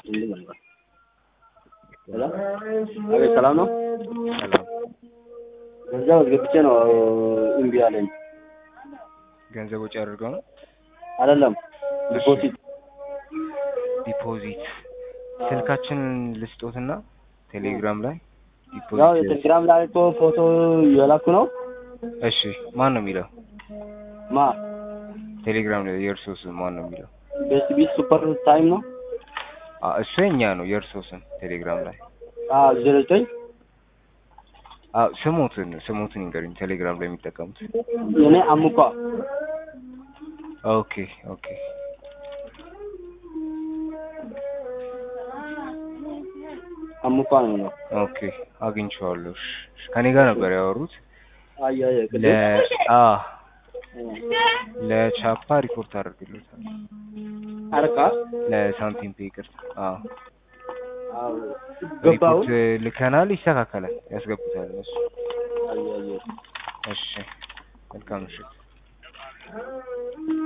እንዲህ ነበር። ሰላም አቤት፣ ሰላም ነው። ሰላም ገንዘብ አስገብቼ ነው እምቢ አለኝ። ገንዘብ ወጪ አድርገው ነው አይደለም ዲፖዚት ዲፖዚት ስልካችንን ልስጦትና ቴሌግራም ላይ ያው ዲፖዚት የቴሌግራም ላይ እኮ ፎቶ እየላኩ ነው። እሺ ማን ነው የሚለው ማ ቴሌግራም ላይ የእርሶ ስም ማን ነው የሚለው ቤስት ቢት ሱፐር ታይም ነው። አ እሱ የኛ ነው የእርሶ ስም ቴሌግራም ላይ አዎ ዜሮ ዘጠኝ አ ስሞትን ስሞትን ይንገሩኝ ቴሌግራም ላይ የሚጠቀሙት የኔ አሙኳ ኦኬ ኦኬ አሙኳ ነው ነው። ኦኬ አግኝቼዋለሁ እሺ እሺ። ከኔ ጋር ነበር ያወሩት አይ አይ ለ አ ለቻፓ ሪፖርት አድርግሎታል አረካ ለሳንቲም ፔ ይቅርታ አዎ አዎ ገባው ሪፖርት ልከናል ይስተካከላል ያስገቡታል እነሱ አይ አይ እሺ መልካም ምሽት